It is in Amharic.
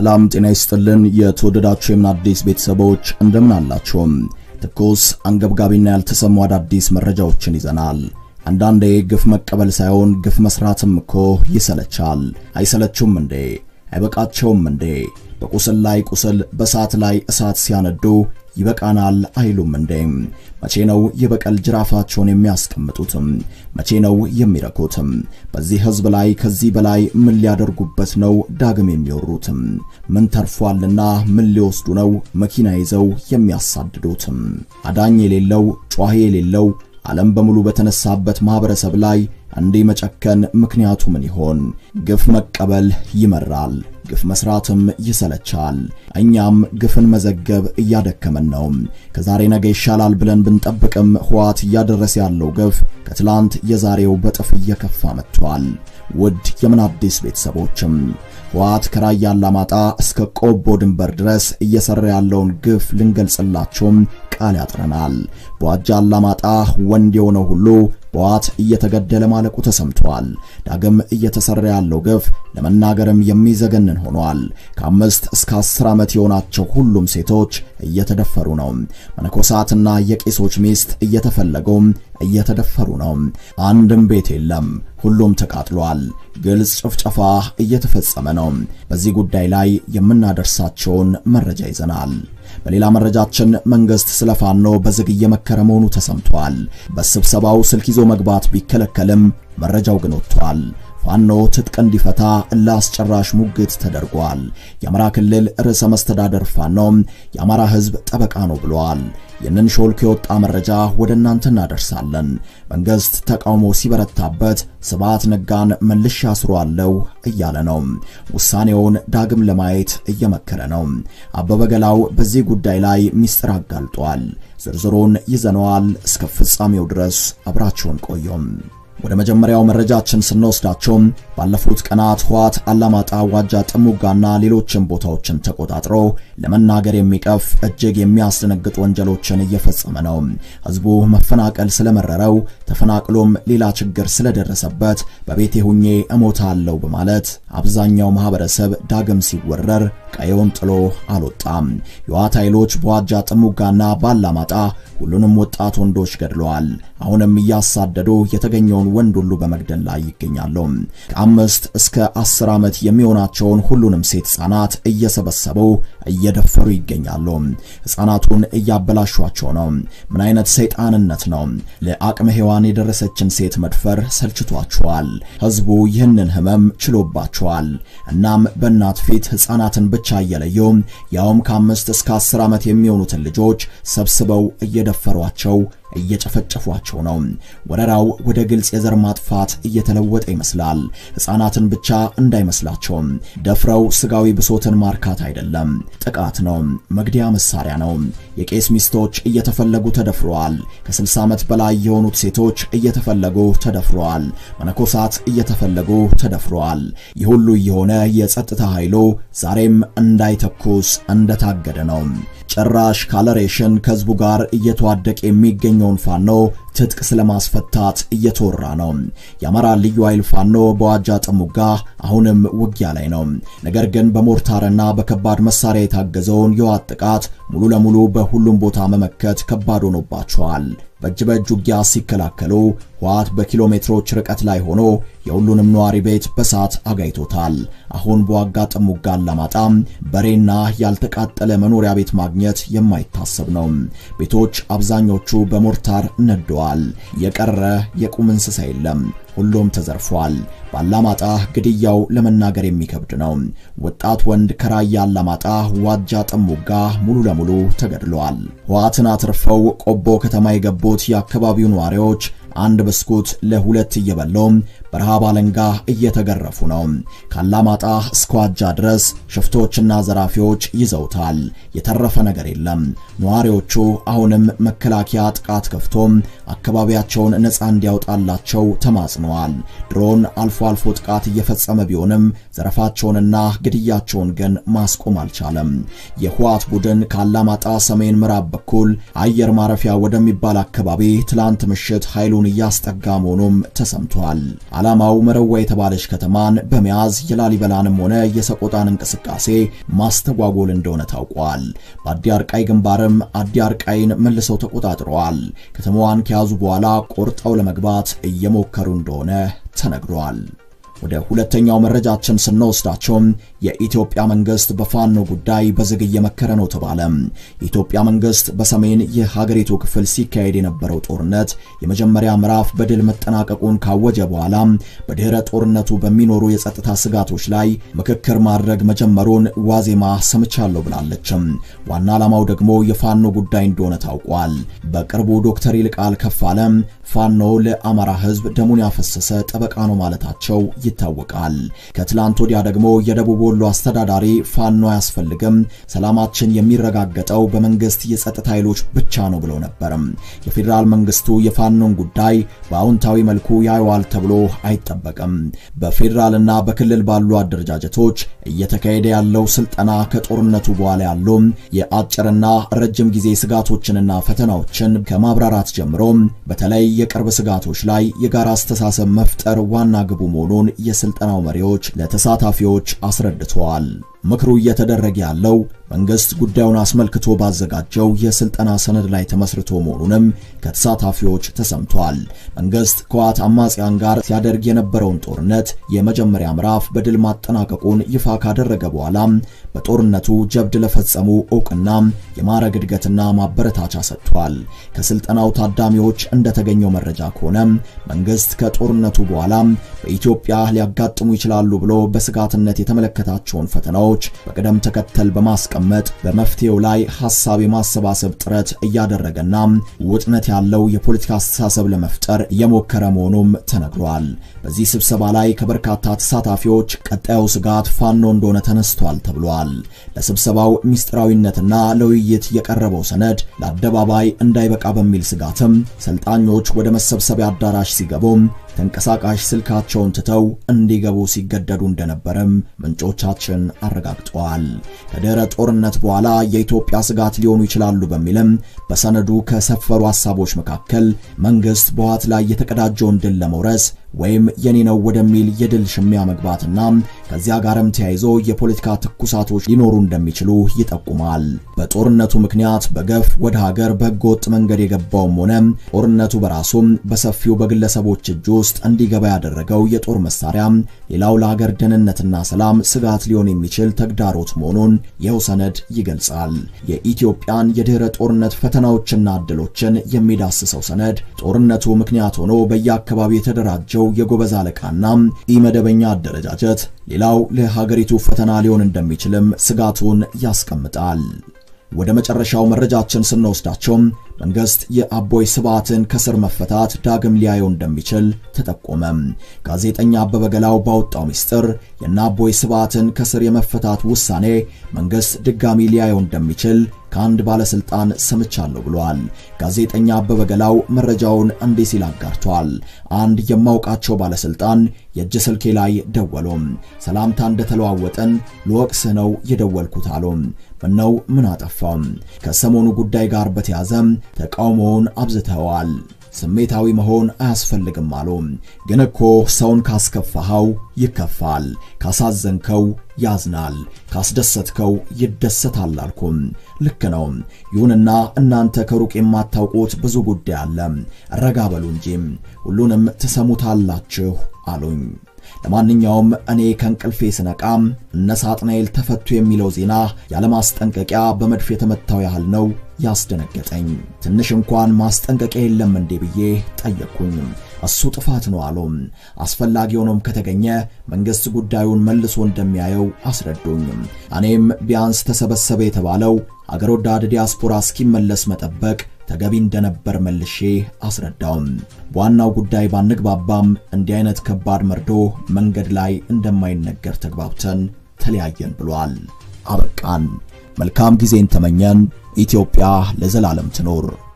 ሰላም ጤና ይስጥልን። የተወደዳችሁ የምን አዲስ ቤተሰቦች እንደምን አላችሁም? ትኩስ አንገብጋቢና ያልተሰሙ አዳዲስ መረጃዎችን ይዘናል። አንዳንዴ ግፍ መቀበል ሳይሆን ግፍ መስራትም እኮ ይሰለቻል። አይሰለችውም እንዴ? አይበቃቸውም እንዴ? በቁስል ላይ ቁስል፣ በእሳት ላይ እሳት ሲያነዱ ይበቃናል አይሉም እንዴ? መቼ ነው የበቀል ጅራፋቸውን የሚያስቀምጡትም? መቼ ነው የሚረኩትም? በዚህ ሕዝብ ላይ ከዚህ በላይ ምን ሊያደርጉበት ነው ዳግም የሚወሩትም? ምን ተርፏልና ምን ሊወስዱ ነው መኪና ይዘው የሚያሳድዱትም? አዳኝ የሌለው ጯሂ የሌለው ዓለም በሙሉ በተነሳበት ማህበረሰብ ላይ እንዲህ መጨከን ምክንያቱ ምን ይሆን? ግፍ መቀበል ይመራል፣ ግፍ መስራትም ይሰለቻል። እኛም ግፍን መዘገብ እያደከመን ነው። ከዛሬ ነገ ይሻላል ብለን ብንጠብቅም ህወሓት እያደረሰ ያለው ግፍ ከትላንት የዛሬው በጥፍ እየከፋ መጥቷል። ውድ የምን አዲስ ቤተሰቦችም ህወሓት ከራያ አላማጣ እስከ ቆቦ ድንበር ድረስ እየሰራ ያለውን ግፍ ልንገልጽላችሁም ቃል ያጥረናል። በዋጃ አላማጣ ወንድ የሆነው ሁሉ በህወሓት እየተገደለ ማለቁ ተሰምቷል። ዳግም እየተሰራ ያለው ግፍ ለመናገርም የሚዘገንን ሆኗል። ከአምስት እስከ አስር ዓመት የሆናቸው ሁሉም ሴቶች እየተደፈሩ ነው። መነኮሳትና የቄሶች ሚስት እየተፈለጉ እየተደፈሩ ነው። አንድም ቤት የለም፣ ሁሉም ተቃጥሏል። ግልጽ ጭፍጨፋ እየተፈጸመ ነው። በዚህ ጉዳይ ላይ የምናደርሳቸውን መረጃ ይዘናል። በሌላ መረጃችን መንግስት ስለ ፋኖ በዝግ እየመከረ መሆኑ ተሰምቷል። በስብሰባው ስልክ ይዞ መግባት ቢከለከልም መረጃው ግን ወጥቷል። ፋኖ ትጥቅ እንዲፈታ ለአስጨራሽ ሙግት ተደርጓል። የአማራ ክልል ርዕሰ መስተዳደር ፋኖ የአማራ ሕዝብ ጠበቃ ነው ብለዋል። ይህንን ሾልኮ የወጣ መረጃ ወደ እናንተ እናደርሳለን። መንግስት ተቃውሞ ሲበረታበት ስብሐት ነጋን መልሼ አስሯለሁ እያለ ነው። ውሳኔውን ዳግም ለማየት እየመከረ ነው። አበበ ገላው በዚህ ጉዳይ ላይ ሚስጥር አጋልጧል። ዝርዝሩን ይዘነዋል። እስከ ፍጻሜው ድረስ አብራችሁን ቆዩም። ወደ መጀመሪያው መረጃችን ስንወስዳቸው ባለፉት ቀናት ህወሓት አላማጣ፣ ዋጃ፣ ጥሙጋና ሌሎችን ቦታዎችን ተቆጣጥሮ ለመናገር የሚቀፍ እጅግ የሚያስደነግጥ ወንጀሎችን እየፈጸመ ነው። ህዝቡ መፈናቀል ስለመረረው ተፈናቅሎም ሌላ ችግር ስለደረሰበት በቤቴ ሁኜ እሞታለሁ በማለት አብዛኛው ማህበረሰብ ዳግም ሲወረር ቀየውን ጥሎ አልወጣም። የህወሓት ኃይሎች በዋጃ ጥሙጋና ባላማጣ ሁሉንም ወጣት ወንዶች ገድለዋል። አሁንም እያሳደዱ የተገኘውን ወንድ ሁሉ በመግደል ላይ ይገኛሉ። ከአምስት እስከ አስር ዓመት የሚሆናቸውን ሁሉንም ሴት ህጻናት እየሰበሰቡ እየደፈሩ ይገኛሉ። ህጻናቱን እያበላሿቸው ነው። ምን አይነት ሰይጣንነት ነው? ለአቅመ ሔዋን የደረሰችን ሴት መድፈር ሰልችቷቸዋል። ህዝቡ ይህንን ህመም ችሎባቸዋል። እናም በእናት ፊት ህጻናትን ብቻ እየለዩ ያውም ከአምስት እስከ አስር ዓመት የሚሆኑትን ልጆች ሰብስበው እየደፈሯቸው እየጨፈጨፏቸው ነው። ወረራው ወደ ግልጽ የዘር ማጥፋት እየተለወጠ ይመስላል። ህፃናትን ብቻ እንዳይመስላቸው ደፍረው ስጋዊ ብሶትን ማርካት አይደለም፣ ጥቃት ነው፣ መግደያ መሳሪያ ነው። የቄስ ሚስቶች እየተፈለጉ ተደፍረዋል። ከ60 ዓመት በላይ የሆኑት ሴቶች እየተፈለጉ ተደፍረዋል። መነኮሳት እየተፈለጉ ተደፍረዋል። ይህ ሁሉ እየሆነ የጸጥታ ኃይሉ ዛሬም እንዳይተኩስ እንደታገደ ነው። ጭራሽ ካለሬሽን ከህዝቡ ጋር እየተዋደቀ የሚገኘውን ፋኖ ትጥቅ ስለማስፈታት እየተወራ ነው። የአማራ ልዩ ኃይል ፋኖ በዋጃ ጥሙጋ አሁንም ውጊያ ላይ ነው። ነገር ግን በሞርታርና በከባድ መሳሪያ የታገዘውን የህወሓት ጥቃት ሙሉ ለሙሉ በሁሉም ቦታ መመከት ከባድ ሆኖባቸዋል። በእጅ በእጅ ውጊያ ሲከላከሉ ህወሓት በኪሎ ሜትሮች ርቀት ላይ ሆኖ የሁሉንም ነዋሪ ቤት በሳት አጋይቶታል። አሁን በዋጋ ጥሙጋ አላማጣ በሬና ያልተቃጠለ መኖሪያ ቤት ማግኘት የማይታሰብ ነው። ቤቶች አብዛኞቹ በሞርታር ነደዋል። የቀረ የቁም እንስሳ የለም። ሁሉም ተዘርፏል። በአላማጣ ግድያው ለመናገር የሚከብድ ነው። ወጣት ወንድ ከራያ አላማጣ ዋጃ ጥሙጋ ሙሉ ለሙሉ ተገድለዋል። ህወሓትን አትርፈው ቆቦ ከተማ የገቡት የአካባቢው ነዋሪዎች አንድ ብስኩት ለሁለት እየበሉ በረሃብ አለንጋ እየተገረፉ ነው። ካላማጣ እስከ ዋጃ ድረስ ሽፍቶችና ዘራፊዎች ይዘውታል። የተረፈ ነገር የለም። ነዋሪዎቹ አሁንም መከላከያ ጥቃት ከፍቶ አካባቢያቸውን ነፃ እንዲያወጣላቸው ተማጽነዋል። ድሮን አልፎ አልፎ ጥቃት እየፈጸመ ቢሆንም ዘረፋቸውንና ግድያቸውን ግን ማስቆም አልቻለም። የህወሓት ቡድን ካላማጣ ሰሜን ምዕራብ በኩል አየር ማረፊያ ወደሚባል አካባቢ ትላንት ምሽት ኃይሉን እያስጠጋ መሆኑም ተሰምቷል። ዓላማው መረዋ የተባለች ከተማን በመያዝ የላሊበላንም ሆነ የሰቆጣን እንቅስቃሴ ማስተጓጎል እንደሆነ ታውቋል። በአዲ አርቃይ ግንባርም አዲ አርቃይን መልሰው ተቆጣጥረዋል። ከተማዋን ከያዙ በኋላ ቆርጠው ለመግባት እየሞከሩ እንደሆነ ተነግሯል። ወደ ሁለተኛው መረጃችን ስንወስዳቸው የኢትዮጵያ መንግስት በፋኖ ጉዳይ በዝግ እየመከረ ነው ተባለ። የኢትዮጵያ መንግስት በሰሜን የሀገሪቱ ክፍል ሲካሄድ የነበረው ጦርነት የመጀመሪያ ምዕራፍ በድል መጠናቀቁን ካወጀ በኋላ በድህረ ጦርነቱ በሚኖሩ የጸጥታ ስጋቶች ላይ ምክክር ማድረግ መጀመሩን ዋዜማ ሰምቻለሁ ብላለች። ዋና ዓላማው ደግሞ የፋኖ ጉዳይ እንደሆነ ታውቋል። በቅርቡ ዶክተር ይልቃል ከፋለ ፋኖ ለአማራ ሕዝብ ደሙን ያፈሰሰ ጠበቃ ነው ማለታቸው ይታወቃል። ከትላንት ወዲያ ደግሞ የደቡብ ወሎ አስተዳዳሪ ፋኖ አያስፈልግም፣ ሰላማችን የሚረጋገጠው በመንግስት የጸጥታ ኃይሎች ብቻ ነው ብለው ነበር። የፌዴራል መንግስቱ የፋኖን ጉዳይ በአዎንታዊ መልኩ ያየዋል ተብሎ አይጠበቅም። በፌዴራልና በክልል ባሉ አደረጃጀቶች እየተካሄደ ያለው ስልጠና ከጦርነቱ በኋላ ያሉ የአጭርና ረጅም ጊዜ ስጋቶችንና ፈተናዎችን ከማብራራት ጀምሮ በተለይ የቅርብ ስጋቶች ላይ የጋራ አስተሳሰብ መፍጠር ዋና ግቡ መሆኑን የስልጠናው መሪዎች ለተሳታፊዎች አስረድተዋል። ምክሩ እየተደረገ ያለው መንግስት ጉዳዩን አስመልክቶ ባዘጋጀው የስልጠና ሰነድ ላይ ተመስርቶ መሆኑንም ከተሳታፊዎች ተሰምቷል። መንግስት ከዋት አማጽያን ጋር ሲያደርግ የነበረውን ጦርነት የመጀመሪያ ምዕራፍ በድል ማጠናቀቁን ይፋ ካደረገ በኋላ በጦርነቱ ጀብድ ለፈጸሙ እውቅና የማዕረግ እድገትና ማበረታቻ ሰጥቷል። ከስልጠናው ታዳሚዎች እንደተገኘው መረጃ ከሆነ መንግስት ከጦርነቱ በኋላ በኢትዮጵያ ሊያጋጥሙ ይችላሉ ብሎ በስጋትነት የተመለከታቸውን ፈተናዎች በቅደም ተከተል በማስቀመጥ በመፍትሄው ላይ ሐሳብ የማሰባሰብ ጥረት እያደረገና ውጥነት ያለው የፖለቲካ አስተሳሰብ ለመፍጠር እየሞከረ መሆኑም ተነግሯል። በዚህ ስብሰባ ላይ ከበርካታ ተሳታፊዎች ቀጣዩ ስጋት ፋኖ እንደሆነ ተነስቷል ተብሏል። ለስብሰባው ሚስጥራዊነትና ለውይይት የቀረበው ሰነድ ለአደባባይ እንዳይበቃ በሚል ስጋትም ሰልጣኞች ወደ መሰብሰቢያ አዳራሽ ሲገቡ ተንቀሳቃሽ ስልካቸውን ትተው እንዲገቡ ሲገደዱ እንደነበረም ምንጮቻችን አረጋግጠዋል። ከድህረ ጦርነት በኋላ የኢትዮጵያ ስጋት ሊሆኑ ይችላሉ በሚልም በሰነዱ ከሰፈሩ ሐሳቦች መካከል መንግስት በህወሓት ላይ የተቀዳጀውን ድል ለመውረስ ወይም የኔ ነው ወደሚል የድል ሽሚያ መግባትና ከዚያ ጋርም ተያይዞ የፖለቲካ ትኩሳቶች ሊኖሩ እንደሚችሉ ይጠቁማል። በጦርነቱ ምክንያት በገፍ ወደ ሀገር በህገወጥ መንገድ የገባውም ሆነ ጦርነቱ በራሱም በሰፊው በግለሰቦች እጅ ውስጥ እንዲገባ ያደረገው የጦር መሳሪያ ሌላው ለሀገር ደህንነትና ሰላም ስጋት ሊሆን የሚችል ተግዳሮት መሆኑን ይኸው ሰነድ ይገልጻል። የኢትዮጵያን የድህረ ጦርነት ፈተናዎችና እድሎችን የሚዳስሰው ሰነድ ጦርነቱ ምክንያት ሆኖ በየአካባቢው የተደራጀው የጎበዝ አለቃና ኢመደበኛ አደረጃጀት ሌላው ለሀገሪቱ ፈተና ሊሆን እንደሚችልም ስጋቱን ያስቀምጣል። ወደ መጨረሻው መረጃችን ስንወስዳቸው መንግስት የአቦይ ስብዓትን ከስር መፈታት ዳግም ሊያየው እንደሚችል ተጠቆመ። ጋዜጠኛ አበበ ገላው ባወጣው ሚስጥር የእነ አቦይ ስብዓትን ከስር የመፈታት ውሳኔ መንግስት ድጋሚ ሊያየው እንደሚችል ከአንድ ባለስልጣን ሰምቻለሁ ብሏል። ጋዜጠኛ አበበ ገላው መረጃውን እንዲህ ሲል አጋርቷል። አንድ የማውቃቸው ባለስልጣን የእጅ ስልኬ ላይ ደወሉ። ሰላምታ እንደተለዋወጠን ልወቅስህ ነው የደወልኩት አሉ። ምነው ምን አጠፋም? ከሰሞኑ ጉዳይ ጋር በተያዘ ተቃውሞውን አብዝተዋል። ስሜታዊ መሆን አያስፈልግም አሉ። ግን እኮ ሰውን ካስከፋኸው ይከፋል፣ ካሳዘንከው ያዝናል፣ ካስደሰትከው ይደሰታል አልኩም። ልክ ነው። ይሁንና እናንተ ከሩቅ የማታውቁት ብዙ ጉዳይ አለ። ረጋ በሉ እንጂ ሁሉንም ትሰሙታላችሁ አሉኝ። ለማንኛውም እኔ ከእንቅልፌ ስነቃ እነ ሳጥናኤል ተፈቱ የሚለው ዜና ያለማስጠንቀቂያ በመድፍ የተመታው ያህል ነው ያስደነገጠኝ። ትንሽ እንኳን ማስጠንቀቂያ የለም እንዴ ብዬ ጠየቅኩኝ። እሱ ጥፋት ነው አሉ። አስፈላጊ ሆኖም ከተገኘ መንግስት ጉዳዩን መልሶ እንደሚያየው አስረዱኝ። እኔም ቢያንስ ተሰበሰበ የተባለው አገር ወዳድ ዲያስፖራ እስኪመለስ መጠበቅ ተገቢ እንደነበር መልሼ አስረዳውም። በዋናው ጉዳይ ባንግባባም እንዲህ አይነት ከባድ መርዶ መንገድ ላይ እንደማይነገር ተግባብተን ተለያየን ብሏል። አበቃን። መልካም ጊዜን ተመኘን። ኢትዮጵያ ለዘላለም ትኖር።